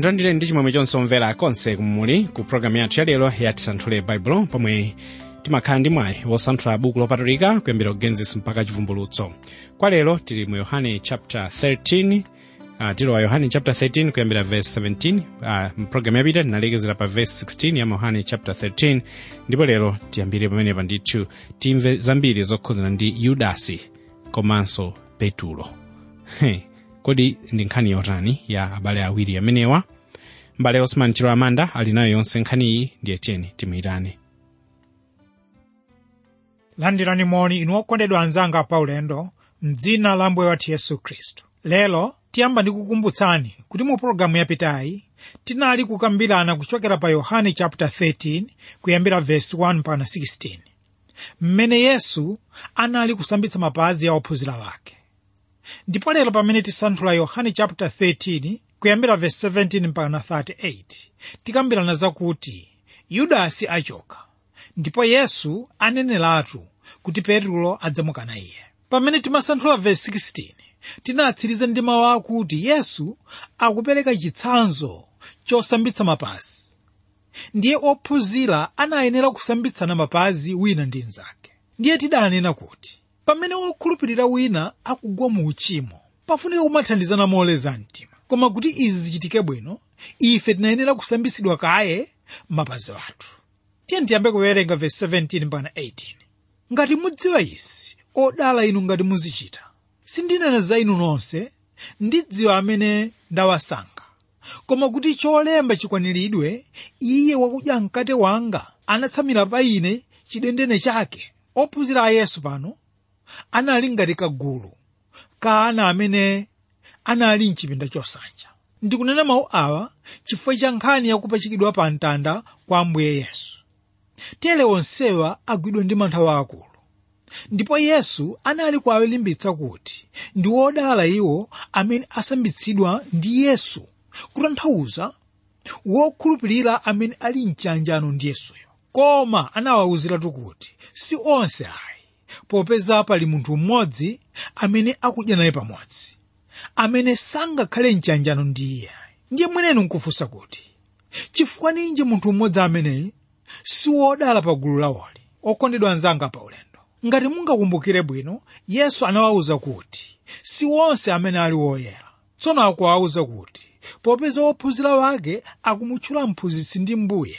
ndondire ndi chimwemwe chonse omvera konse kumuli ku programu yathu yalero ya tisanthule baibulo pomwe timakhala ndi mwayi wosanthula buku lopatulika kuyambira kugenesis mpaka chivumbulutso kwa lero tili mu yohane chapter 13 uh, tilowa yohane chapter 13 kuyambira verse 17 uh, mpulogalamu yapita tinalekezera pa verse 16 ya yohane chapter 13 ndipo lero tiyambire pamenepa ndithu timve zambiri zokhuzana ndi yudasi komanso petulo He, kodi ndi nkhani yotani ya abale awiri amenewa mbale osman chilo amanda ali nayo yonse nkhaniyi ndiye tiyeni timuyitane landirani moni inu okondedwa anzanga paulendo mdzina la mbuye wathu yesu khristu lero tiyamba ndikukumbutsani kuti mu pologalamu yapitayi tinali kukambirana kuchokera pa yohane chapter 13 kuyambira verse 1 mpaka 16 mmene yesu anali kusambitsa mapazi a ophunzira wake ndipo lero pamene tisanthula yohane chapter 13 kuyambira verse 17 mpaka 38 tikambirana zakuti yudasi achoka ndipo yesu aneneratu kuti petulo adzamukana iye pamene timasanthula verse 16 tinatsiriza ndi mawu akuti yesu akupereka chitsanzo chosambitsa mapazi ndiye ophunzira anayenera kusambitsana mapazi wina ndi mnzake ndiye tidanena kuti pamene wokhulupirira wina akugwa mu uchimo pafunika kumathandizana moleza mtima koma kuti izi zichitike bwino ife tinayenera kusambitsidwa kaye mapazi athu tiye ndiyambe kuwerenga verse 17 mpaka 18 ngati mudziwa izi odala inu ngati muzichita sindinena za inu nonse ndidziwa amene ndawasankha koma kuti cholemba chikwaniridwe iye wakudya mkate wanga anatsamira pa ine chidendene chake ophunzira a yesu pano anali ngati kagulu ka ana amene anali mchipinda chosanja ndikunena mawu awa chifukwa cha nkhani yakupachikidwa pa mtanda kwa ambuye yesu tere onsewa agwidwa ndi mantha waakulu ndipo yesu anali kuwalimbitsa kuti ndi wodala iwo amene asambitsidwa ndi yesu kutanthauza wokhulupirira amene ali mchanjano ndi yesuyo koma anawawuziratu kuti si onse ayi popeza pali munthu mmodzi amene akudya naye pamodzi amene sangakhale mchanjano ndi iye ndiye mwenenu nkufunsa kuti chifukwa ninji munthu mmodzi ameneyi si wodala pa gulu lawoli okondedwa anzanga pa ulendo ngati mungakumbukire bwino yesu anawawuza kuti si wonse amene ali woyera tsono akuwawuza kuti popeza wophunzira wake akumutchula mphunzitsi ndi mbuye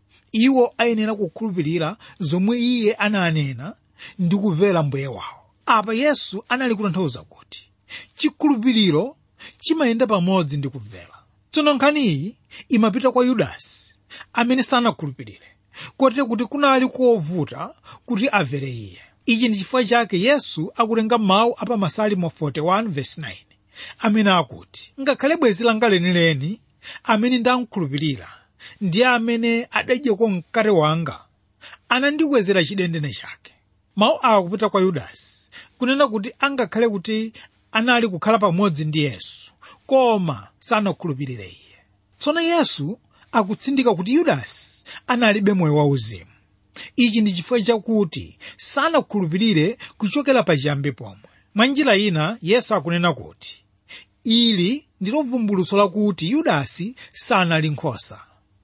iwo ayenera kukhulupirira zomwe iye ananena ndi kumvera mbuye wawo apa yesu anali kutanthauza kuti chikhulupiriro chimayenda pamodzi ndi kumvera tsono nkhaniyi imapita kwa yudasi amene sanakhulupirire kote kuti kunali kovuta kuti amvere iye ichi ndi chifukwa chake yesu akutenga mawu apa masalimo 41:9 amene akuti ngakhale bwenzi langa lenileni amene ndamkhulupirira ndiye amene adadyako mkate wanga anandikwezera chidendene chake mawu awa kupita kwa yudasi kunena kuti angakhale kuti anali kukhala pamodzi ndi yesu koma sanakhulupirire iye tsono yesu akutsindika kuti yudasi analibe moyo wauzimu ichi ndi chifukwa chakuti sanakhulupirire kuchokera pachiyambi pomwe mwa njira ina yesu akunena kuti ili ndilo vumbulutso lakuti yudasi sanali nkhosa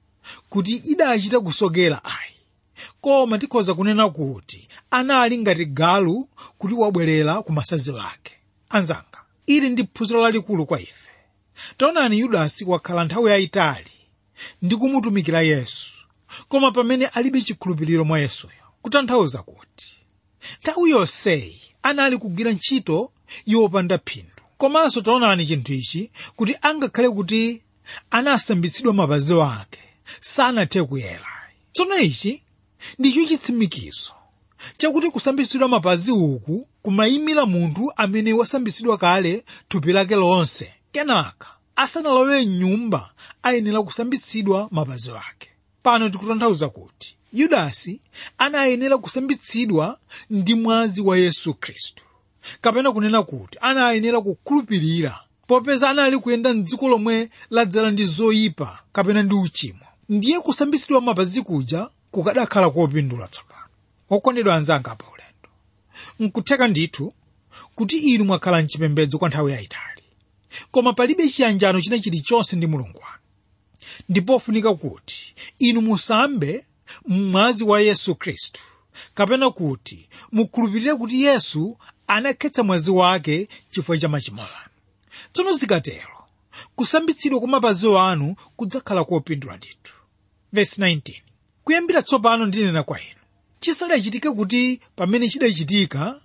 kuti idachita kusokera ayi koma tikhoza kunena kuti anali ngati galu kuti wabwerera ku masanzi ake anzanga ili ndi phunziro lalikulu kwa ife taonani yudasi wakhala nthawi yayitali ndi kumutumikira yesu koma pamene alibe chikhulupiriro mwa yesuyo kutanthauza kuti nthawi yonseyi anali kugwira ntchito yopanda phindu komanso taonani chinthu ichi kuti angakhale kuti anasambitsidwa mapazi ake sanathe kuyera tsono ichi ndicho chitsimikizo chakuti kusambitsidwa mapazi uku kumayimira munthu amene wasambitsidwa kale thupi lake lonse kenaka asanalowe mnyumba ayenera kusambitsidwa mapazi ake pano tikutanthauza kuti yudasi anayenera kusambitsidwa ndi mwazi wa yesu khristu kapena kunena kuti anayenera kukhulupirira popeza anali kuyenda mdziko lomwe ladzala ndi zoyipa kapena ndi uchimo ndiye kusambitsidwa mapazi kuja kukadakhala kopindula tsopano okondedwa anzanga pa ulendo nkutheka ndithu kuti inu mwakhala mchipembedzo kwa nthawi yayitali koma palibe chiyanjano china chilichonse ndi mulungu wanu ndipofunika kuti inu musambe mwazi wa yesu khristu kapena kuti mukhulupirire kuti yesu anakhetsa mwazi wake chifukwa cha machimo anu tsono zikatero kusambitsidwa kwa mapazi anu kudzakhala kopindula ndithu vesi 19 kuyambira tsopano ndinena kwa inu chisadachitike kuti pamene chidachitika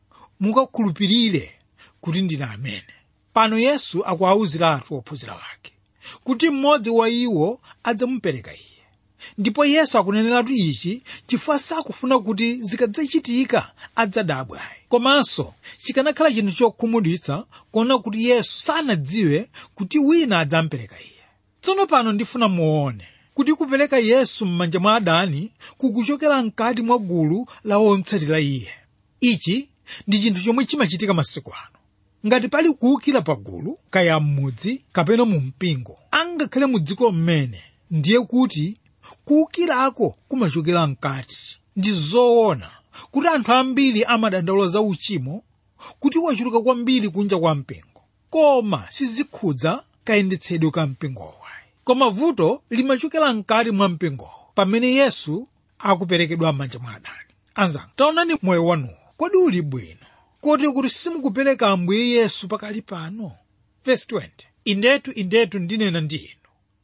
mukakhulupirire kuti ndine amene pano yesu akuwawuziratu ophunzira ake kuti mmodzi wa iwo adzamupereka iye ndipo yesu akuneneratu ichi chifukwa sakufuna kuti zikadzachitika adzadabwe komanso chikanakhala chinthu chokhumudwitsa kuona kuti yesu sanadziwe kuti wina adzamupereka iye tsono pano ndifuna muone kuti kupereka yesu m'manja mwa adani kukuchokera mkati mwa gulu la otsatira iye ichi ndi chinthu chomwe chimachitika masiku ano ngati pali kuwukira pa gulu kaya m'mudzi kapena mu mpingo angakhale mu dziko mmene ndiye kuti kuwukirako kumachokera mkati ndi zoona kuti anthu ambiri amadandaula za uchimo kuti wachuluka kwambiri kunja kwa mpingo koma sizikhudza kayendetsedwe ka mpingowo koma vuto limachokera mkati mwa mpingowo pamene yesu akuperekedwa m'manja mwa adani anzanga taonani moyo wanuwo kodi uli bwino koti kuti simukupereka ambuye yesu pakali pano Verse 20 indetu indetu ndinena ndi inu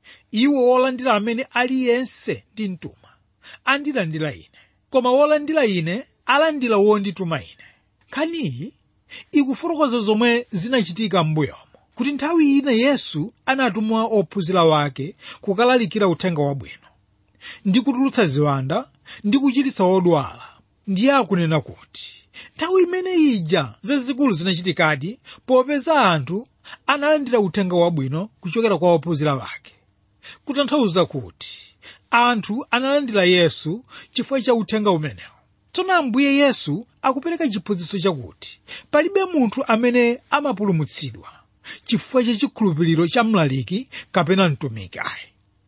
iwo wolandira amene aliyense ndimtuma andilandira ine koma wolandira ine alandira wondituma ine nkhaniyi ikufotokoza zomwe zinachitika m'mbuyomo kuti nthawi ina yesu anatuma ophunzira wake kukalalikira uthenga wabwino ndi kutulutsa ziwanda ndi kuchiritsa wodwala ndiye akunena kuti nthawi imene ija zazikulu zinachitikadi popeza anthu analandira uthenga wabwino kuchokera kwa ophunzira wake kutanthauza kuti anthu analandira yesu chifukwa cha uthenga umenewo tsono ambuye yesu akupereka chiphunzitso chakuti palibe munthu amene amapulumutsidwa chifukwa cha chikhulupiriro cha mlaliki kapena mtumiki ayi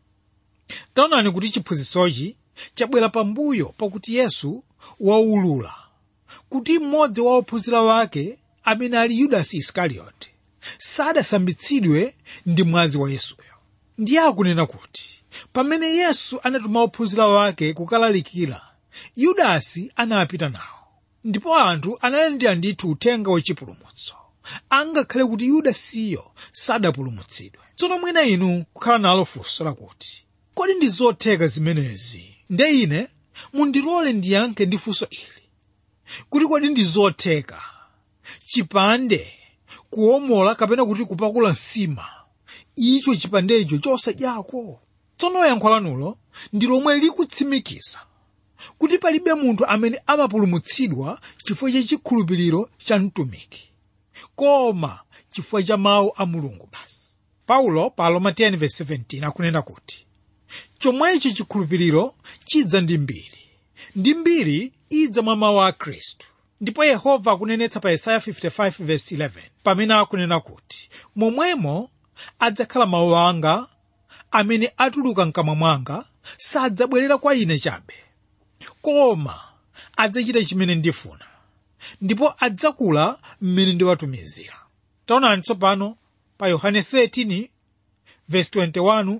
taonani kuti chiphunzitsochi chabwera pambuyo pakuti yesu waulula kuti mmodzi wa ophunzira wake amene ali yudasi isikarioti sadasambitsidwe ndi mwazi wa yesuyo ndiye akunena kuti pamene yesu anatuma ophunzira wake kukalalikira yudasi anapita nawo ndipo anthu analandira ndithu uthenga wachipulumutso angakhale kuti yudasiyo sadapulumutsidwe tsono mwina inu kukhala nalo funso lakuti kodi ndi zotheka zimenezi nde ine mundilole ndiyankhe ndi funso ili kuti kodi ndi zotheka chipande kuomola kapena kuti kupakula nsima icho chipandecho chosadyako tsono yankho lanulo ndi lomwe likutsimikiza kuti palibe munthu amene amapulumutsidwa chifukwa cha chikhulupiriro cha mtumiki koma chifukwa cha mawu a mulungu basi paulo pa roma 10:17 akunena kuti chomwecho chikhulupiriro chidza ndi mbiri ndi mbiri idza mwa mawu a khristu ndipo yehova akunenetsa pa yesaya 55:11 pamene akunena kuti momwemo adzakhala mawu anga amene atuluka mkamwa mwanga sadzabwerera kwa ine chabe koma adzachita chimene ndifuna ndipo adzakula mmene ndiwatumizira taonani tsopano pa yohane 13 verse 21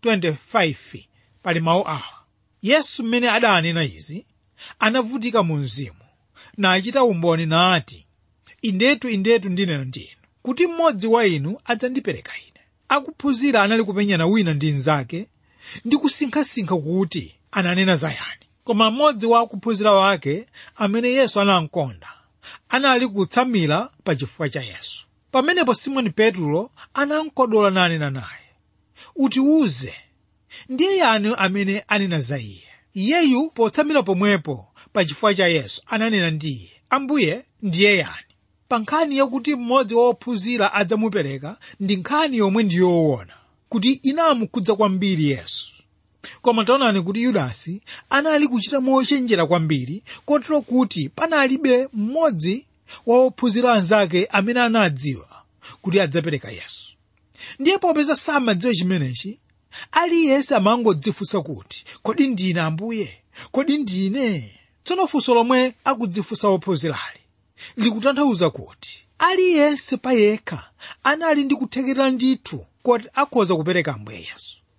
25 pali mawu awa yesu mmene adanena izi anavutika mu mzimu nachita umboni nati indetu indetu ndinena ndi inu kuti mmodzi wa inu adzandipereka ine akuphunzira anali kupenyana wina ndi mnzake ndi kusinkhasinkha kuti ananena zayani koma mmodzi wa akuphunzira wake amene yesu anamkonda anali kutsamira pa chifukwa cha yesu pamenepo simoni petro anamkodola nanena naye utiwuze ndiye yani amene anena za iye iyeyu potsamira pomwepo pa chifukwa cha yesu ananena ndi iye ambuye ndiye yani pa nkhani yakuti mmodzi wa ophunzira adzamupereka ndi nkhani yomwe ndi yoona kuti inamukhudza kwambiri yesu koma taonani kuti yudasi anali kuchita mochenjera kwambiri kotero kuti panalibe mmodzi wa ophunzira anzake amene anadziwa kuti adzapereka yesu ndiye popeza samadziwa chimenechi aliyense amangodzifunsa kuti kodi ndine ambuye kodi ndine tsono funso lomwe akudzifunsa ophunzirali likutanthauza kuti aliyense payekha anali ndi kuthekera ndithu kuti akhoza kupereka ambuye yesu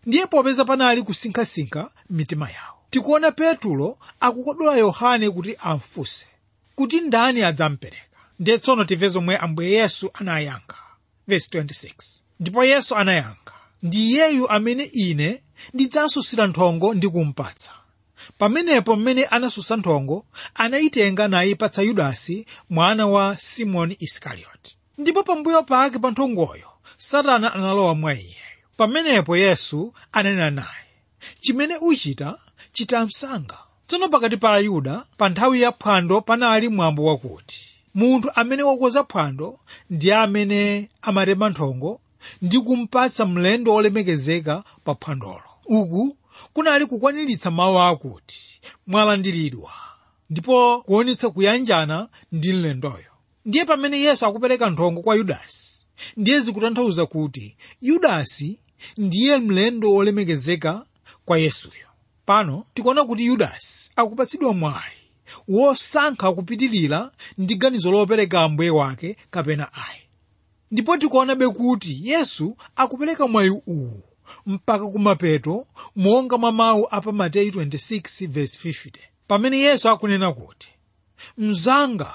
ndiye popeza panali kusinkhasinkha m'mitima yawo tikuona petulo akukodola yohane kuti amfunse kuti ndani adzampereka ndiye tsono timve zomwe ambuye yesu anayankha verse 26 ndipo yesu anayankha ndi iyeyu amene ine ndidzasusira nthongo ndi kumpatsa pamenepo mmene anasusa nthongo anayitenga nayipatsa yudasi mwana wa simoni isikarioti ndipo pambuyo pake pa nthongoyo satana analowa mwa iyeyo pamenepo yesu ananena naye chimene uchita chita msanga tsono pakati pa ayuda pa nthawi ya phwando panali mwambo wakuti munthu amene wakonza phwando ndi amene amatema nthongo ndi kumpatsa mlendo wolemekezeka pa phwandolo uku kunali kukwaniritsa mawu akuti mwalandiridwa ndipo kuonetsa kuyanjana ndi mlendoyo ndiye pamene yesu akupereka nthongo kwa yudasi ndiye zikutanthauza kuti yudasi ndiye mlendo wolemekezeka kwa yesuyo pano tikuona kuti yudasi akupatsidwa mwayi wosankha kupitirira ndi ganizo lopereka ambuye wake kapena ayi ndipo tikuonabe kuti yesu akupereka mwayi uwu mpaka kumapeto monga mwa mawu a pa mateyu 26:50 pamene yesu akunena kuti mzanga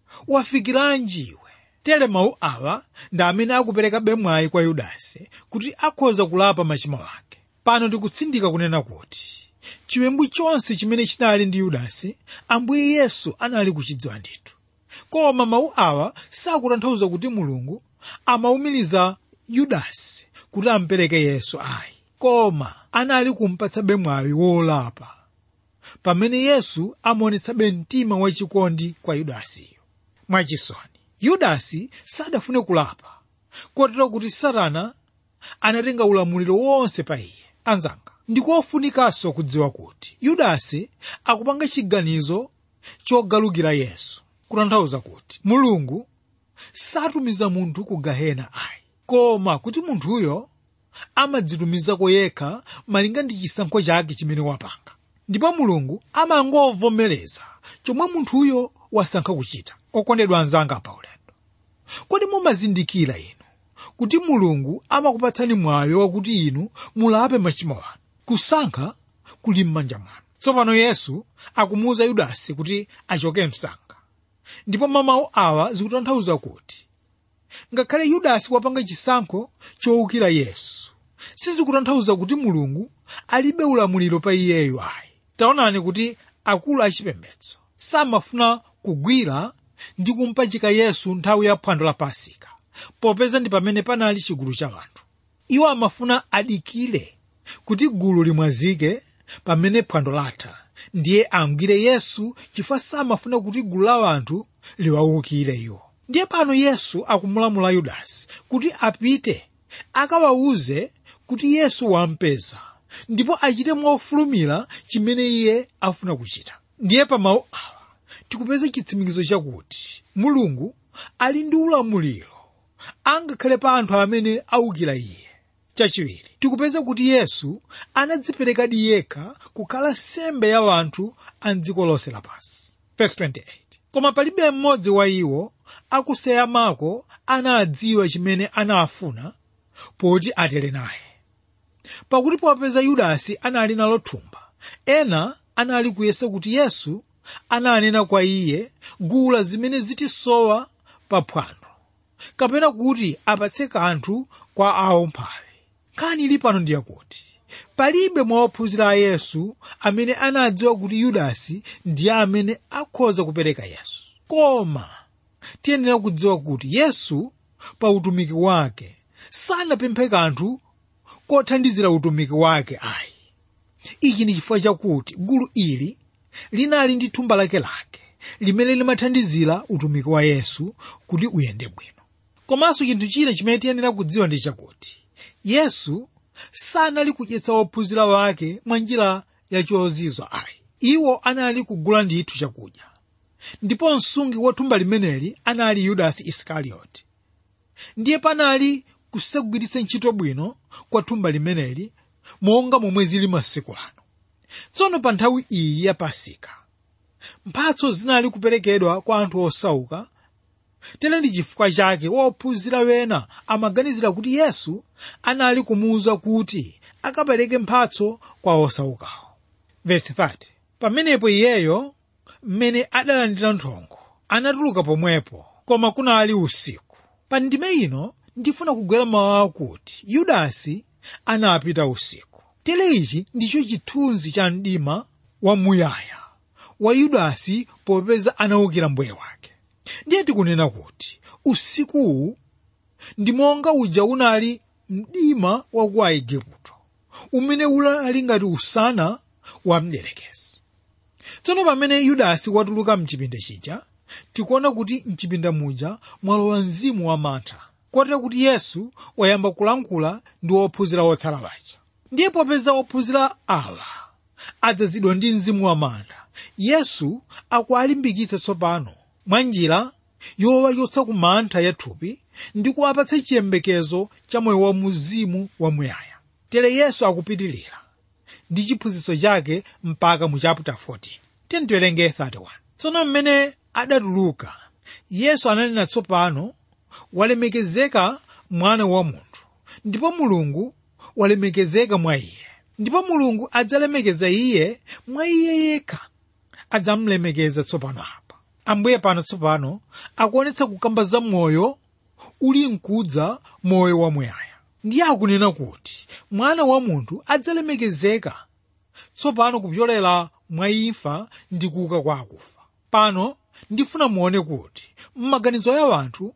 wafikiranji iwe tere mawu awa ndi amene akuperekabe mwayi kwa yudasi kuti akhoza kulapa machimo ake pano tikutsindika kunena kuti chiwembu chonse chimene chinali ndi yudasi ambuye yesu anali kuchidziwa ndithu koma mawu awa sakutanthauza kuti mulungu amawumiriza yudasi kuti ampereke yesu ayi koma anali kumpatsabe mwayi wolapa pamene yesu amaonetsabe mtima wachikondi kwa yudasiyo mwachisoni yudasi sadafune kulapa kotero kuti satana anatenga ulamuliro wonse pa iye anzanga ndikofunikanso kudziwa kuti yudasi akupanga chiganizo chogalukira yesu kutanthauza kuti mulungu satumiza munthu ku gahena ayi koma kuti munthuyo amadzitumizako yekha malinga ndi chisankho chake chimene wapanga ndipo mulungu amangovomereza chomwe munthuyo wasankha kuchita okondedwa anzanga pa ulendo kodi mumazindikira inu kuti mulungu amakupatsani mwayi wakuti inu mulape machimo anu kusankha kuli m'manja mwanu tsopano yesu akumuwuza yudasi kuti achoke msanga ndipo mamawu awa zikutanthauza kuti ngakhale yudasi wapanga chisankho chowukira yesu sizikutanthauza kuti mulungu alibe ulamuliro pa iyeyo ayi taonani kuti akulu achipembedzo samafuna kugwira ndi kumpachika yesu nthawi ya phwando la pasika popeza ndi pamene panali chigulu cha anthu iwo amafuna adikire kuti gulu limwazike pamene phwando latha ndiye angwire yesu chifukwa samafuna kuti gulu la anthu liwawukire iwo ndiye pano yesu akumulamula yudasi kuti apite akawawuze kuti yesu wampeza ndipo achite mofulumira chimene iye afuna kuchita ndiye pa mawu awa tikupeza chitsimikizo chakuti mulungu ali ndi ulamuliro angakhale pa anthu amene awukira iye chachiwiri tikupeza kuti yesu anadziperekadi yekha kukhala sembe ya anthu a dziko lonse lapansi Verse 28 koma palibe mmodzi wa iwo akuseyamako anadziwa chimene anafuna poti atere naye pakuti popeza yudasi anali nalo thumba ena anali kuyesa kuti yesu ananena kwa iye gula zimene zitisowa pa phwando kapena kuti apatse kanthu kwa awomphawi nkhani ili pano ndiyakuti palibe mwa ophunzira a yesu amene anadziwa kuti yudasi ndiye amene akhoza kupereka yesu koma tiyenera kudziwa kuti yesu pa utumiki wake sanapemphe kanthu kothandizira utumiki wake ayi ichi ndi chifukwa chakuti gulu ili linali ndi thumba lakelake limene limathandizira utumiki wa yesu kuti uyende bwino komanso chinthu china chimene tiyenera kudziwa ndi chakuti yesu sanali kudyetsa ophunzira wake mwa njira yachozizwa ayi iwo anali kugula ndithu chakudya ndipo msungi wa thumba limeneli anali yudasi isikarioti ndiye panali kusagwiritsa ntchito bwino kwa thumba limeneli monga momwe zili masiku ano tsono pa nthawi iyi ya pasika mphatso zinali kuperekedwa kwa anthu osauka tere ndi chifukwa chake wophunzira wena amaganizira kuti yesu anali kumuwuza kuti akapereke mphatso kwa osaukawo vesi 30 pamenepo iyeyo mmene adalandira nthongo anatuluka pomwepo koma kunali usiku pa ndime ino ndifuna kugwera mawu akuti yudasi anapita usiku tere ichi ndicho chithunzi cha mdima wamuyaya wa yudasi popeza anawukira mbuye wake ndiye tikunena kuti usikuwu ndi monga uja unali mdima wa ku aigupto umene unali ngati usana wa mdierekezi tsono pamene yudasi watuluka mchipinda chija tikuona kuti mchipinda muja mwalowa mzimu wa mantha kotero kuti yesu wayamba kulankhula ndi ophunzira otsala paja ndiye popeza ophunzira awa adzazidwa ndi mzimu wa mantha yesu akuwalimbikitsa tsopano mwa njira yowa yotsa ku mantha ya thupi ndi kuwapatsa chiyembekezo cha moyo wa muzimu wamuyaya tere yesu akupitilira ndi chiphunzitso chake mpaka mu chapter 14 tiyeni tiwerenge 31 tsono mmene adatuluka yesu ananena tsopano walemekezeka mwana wa munthu ndipo mulungu walemekezeka mwa iye ndipo mulungu adzalemekeza iye mwa iye yekha adzamulemekeza tsopano apa ambuye pano tsopano akuonetsa kukamba za moyo uli mkudza moyo wamuyaya ndiye akunena kuti mwana wa munthu adzalemekezeka tsopano kupyolera mwa imfa ndi kuuka kwa akufa pano ndifuna muone kuti m'maganizo ya wanthu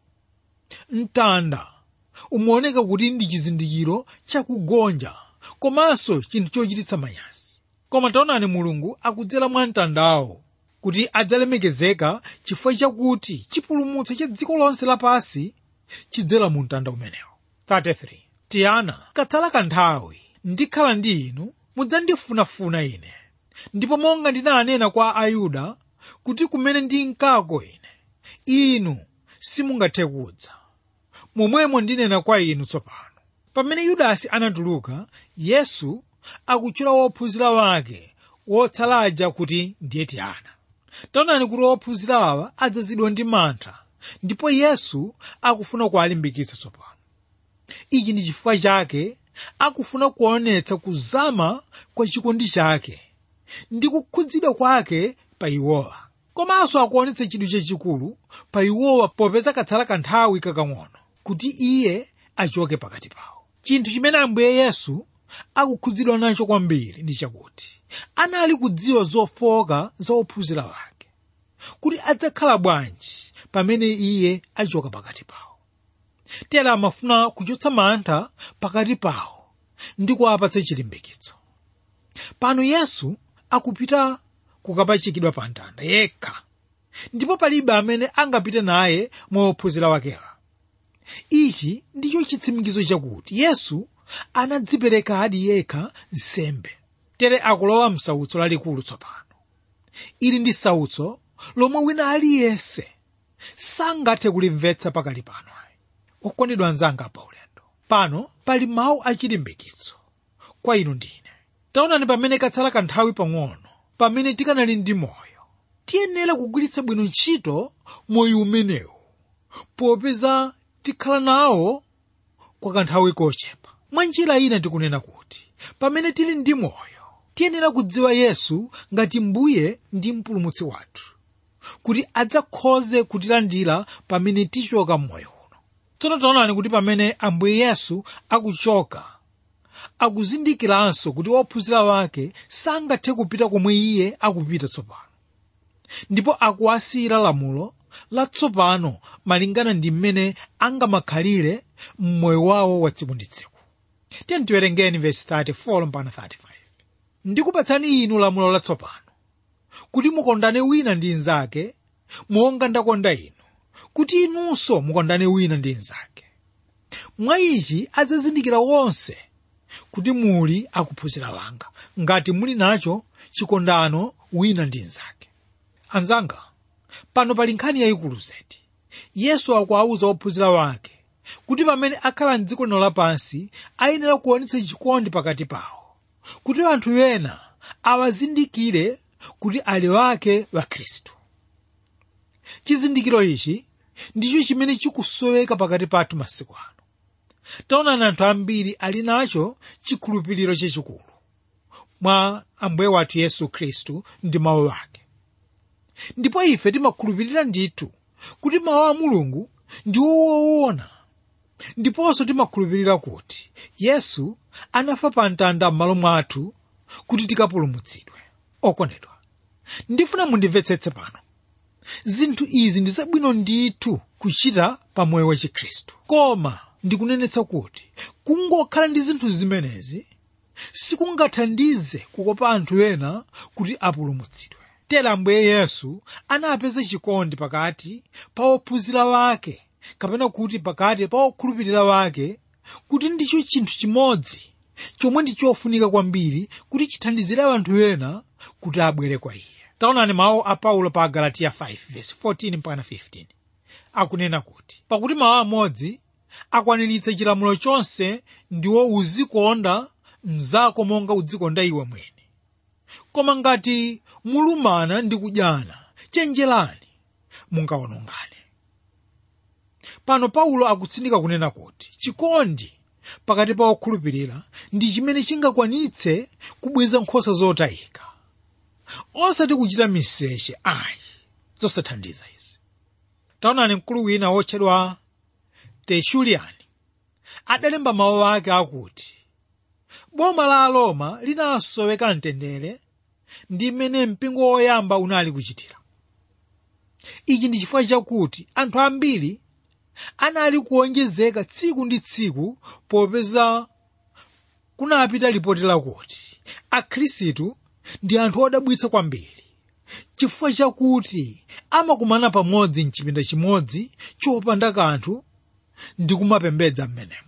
mtanda umaoneka kuti ndi chizindikiro chakugonja komanso chinthu chochititsa manyazi koma taonani mulungu akudzera mwa mtandawo kuti adzalemekezeka chifukwa chakuti chipulumutso cha dziko lonse lapansi chidzera mu mtanda umenewo 33 tiyana katsala kanthawi ndikhala ndi inu mudzandifunafuna ine ndipo monga ndinanena kwa ayuda kuti kumene ndinkako ine inu simungathe kudza momwemo ndinena kwa inu tsopano pamene yudasi anatuluka yesu akutchula wophunzira wake wotsalaja kuti ndiye tiyana taonani kuti wophunzira awa adzazidwa ndi mantha ndipo yesu akufuna kuwalimbikitsa tsopano ichi ndi chifukwa chake akufuna kuonetsa kuzama kwa chikondi chake ndi kukhudzidwa kwake pa iwowa komanso akuonetsa chidwi chachikulu pa iwowa popeza katsala kanthawi kakang'ono kuti iye achoke pakati pawo chinthu chimene ambuye yesu akukhudzidwa nacho kwambiri ndi chakuti anali kudziwa zofoka za ophunzira wake kuti adzakhala bwanji pamene iye achoka pakati pawo tera amafuna kuchotsa mantha pakati pawo ndi kuwapatsa chilimbikitso pano yesu akupita kukapachikidwa pa mtanda yekha ndipo palibe amene angapite naye mwa ophunzira wakewa ichi ndicho chitsimikizo chakuti yesu anadzipereka adi yekha nsembe tere akulowa msautso lalikulu tsopano ili ndi sautso lomwe wina aliyense sangathe kulimvetsa pakali pano okondedwa anzanga pa ulendo pano pali mawu achilimbikitso kwa inu ndine taonani pamene katsala kanthawi pang'ono pamene tikanali ndi moyo tiyenera kugwiritsa bwino ntchito moyo umenewu popeza tikhala nawo kwa kanthawi kochepa mwa njira ina tikunena kuti pamene tili ndi moyo tiyenera kudziwa yesu ngati mbuye ndi mpulumutsi wathu kuti adzakhoze kutilandira pamene tichoka mmoyo uno tsono taonani kuti pamene ambuye yesu akuchoka akuzindikiranso kuti ophunzira wake sangathe kupita komwe iye akupita tsopano ndipo akuwasiyira lamulo latsopano malingana ndi mmene angamakhalire mmoyo wawo wa tsiku ndi tsiku tiyeni tiwerengeni vesi 34 mpaka 35 ndikupatsani inu lamulo latsopano kuti mukondane wina ndi mnzake monga ndakonda inu kuti inunso mukondane wina ndi mnzake mwa ichi adzazindikira wonse kuti muli akuphunzira wanga ngati muli nacho chikondano wina ndi mnzake anzanga pano pali nkhani yayikulu zedi yesu akuwawuza ophunzira wake kuti pamene akhala mdziko lino lapansi ayenera kuonetsa chikondi pakati pawo kuti anthu ena awazindikire kuti ali wake wa khristu chizindikiro ichi ndicho chimene chikusoweka pakati pathu masiku ano taonani anthu ambiri ali nacho chikhulupiriro chachikulu mwa ambuye wathu yesu khristu ndi mawu ake ndipo ife timakhulupirira ndithu kuti mawu a mulungu ndi woona ndiponso timakhulupirira kuti yesu anafa pa mtanda m'malo mwathu kuti tikapulumutsidwe okondedwa ndifuna mundimvetsetse pano zinthu izi ndi zabwino ndithu kuchita pa moyo wa chikhristu koma ndikunenetsa kuti kungokhala ndi zinthu zimenezi sikungathandize kukopa anthu ena kuti apulumutsidwe tera ambuye yesu anapeza chikondi pakati pa ophunzira wake kapena kuti pakati pa okhulupirira wake kuti ndicho chinthu chimodzi chomwe ndi chofunika kwambiri kuti chithandizire anthu ena kuti abwere kwa iye taonani mawu a paulo pa galatiya 5:14-15 akunena kuti pakuti mawu amodzi akwaniritsa chilamulo chonse ndiwo uzikonda mnzako monga udzikonda iwe mwini koma ngati mulumana ndi kudyana chenjerani mungawonongane pano paulo akutsindika kunena kuti chikondi pakati pa okhulupirira ndi chimene chingakwanitse kubweza nkhosa zotayika osati kuchita miseche ayi zosathandiza izi taonani mkulu wina wotchedwa tertullian adalemba mawu ake akuti boma la aroma linasoweka mtendere ndi mmene mpingo woyamba unali kuchitira ichi ndi chifukwa chakuti anthu ambiri anali kuonjezeka tsiku ndi tsiku popeza kunapita lipoti lakuti akhristu ndi anthu odabwitsa kwambiri chifukwa chakuti amakumana pamodzi mchipinda chimodzi chopanda kanthu ndi kumapembedza mmenemo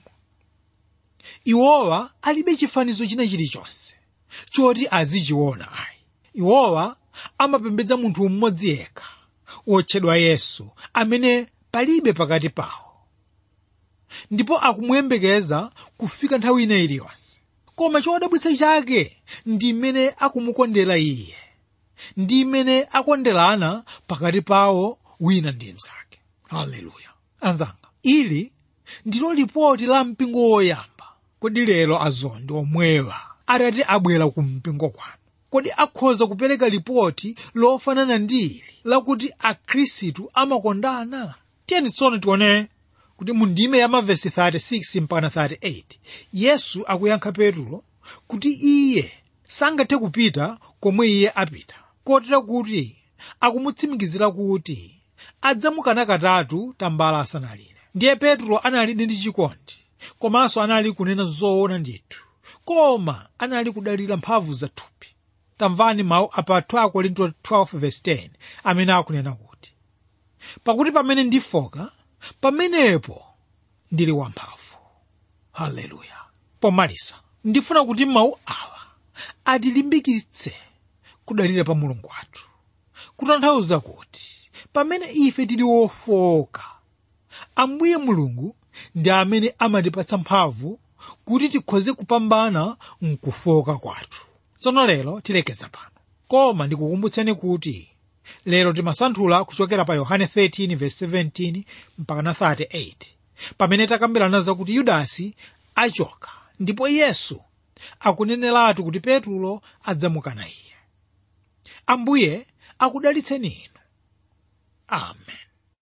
iwowa alibe chifanizo china chilichonse choti azichiona ayi iwowa amapembedza munthu mmodzi yekha wotchedwa yesu amene palibe pakati pawo ndipo akumuyembekeza kufika nthawi ina iliyonse koma chodabwitsa chake ndi mmene akumukondera iye ndi mmene akonderana pakati pawo wina ndi mnzake haleluya anzanga ili ndilo lipoti la mpingo woyamba kodi lero azondi omwewa atati abwera ku mpingo kwanu kodi akhoza kupereka lipoti lofanana ndi ili lakuti akhristu amakondana tiyeni tsono tione kuti mu ndime ya mavesi 36 mpaka 38 yesu akuyankha petulo kuti iye sangathe kupita komwe iye apita kotera kuti akumutsimikizira kuti adzamukana katatu tambala asanalire ndiye petulo analidi ndi chikondi komanso anali kunena zoona ndithu koma anali kudalira mphamvu za thupi tamvani mawu apa 2 korinto 12:10 amene akunena kuti pakuti pamene ndifoka pamenepo ndili wamphamvu haleluya pomalisa ndifuna kuti mawu awa atilimbikitse kudalira pa mulungu wathu kutanthauza kuti pamene ife tili wofoka ambuye mulungu ndi amene amatipatsa mphamvu kuti tikhoze kupambana mkufoka kwathu tsono lero tilekeza pano koma ndikukumbutseni kuti lero timasanthula kuchokera pa yohane 13:17 mpaka na 38 pamene takambirana zakuti yudasi achoka ndipo yesu akuneneratu kuti petulo adzamukana iye ambuye akudalitseni inu amen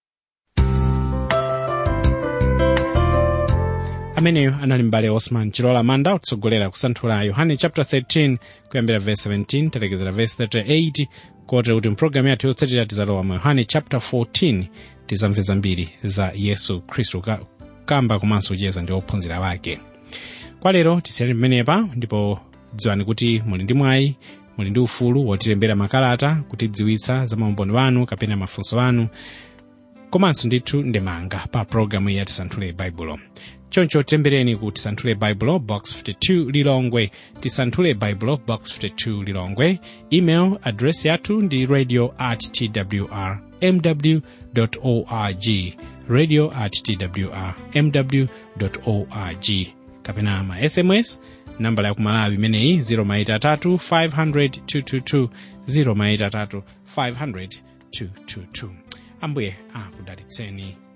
ameneyo anali mbale osman chilola manda kutsogolera kusanthula yohane chapter 13 kuyambira verse 17 talekezera verse 38 kotero kuti mpulogalamu yathu yotsatira tizalowa mu yohane chapter 14 tizamve zambiri za yesu khristu ka- kamba komanso kucheza ndi ophunzira wake kwa lero tisiyani pamenepa ndipo dziwani kuti muli ndi mwayi muli ndi ufulu wotilembera makalata kutidziwitsa za maumboni wanu kapena mafunso anu komanso ndithu ndemanga pa pologalamu ya tisanthule baibulo choncho tilembereni ku tisanthule baibulo box 52 lilongwe tisanthule baibulo box 52 lilongwe email address yathu ndi radio at twr mw org radio at twr mw org kapena ma sms nambala ya kumalawi imeneyi 0maitatu 500 222 0maitatu 500 222 ambuye akudalitseni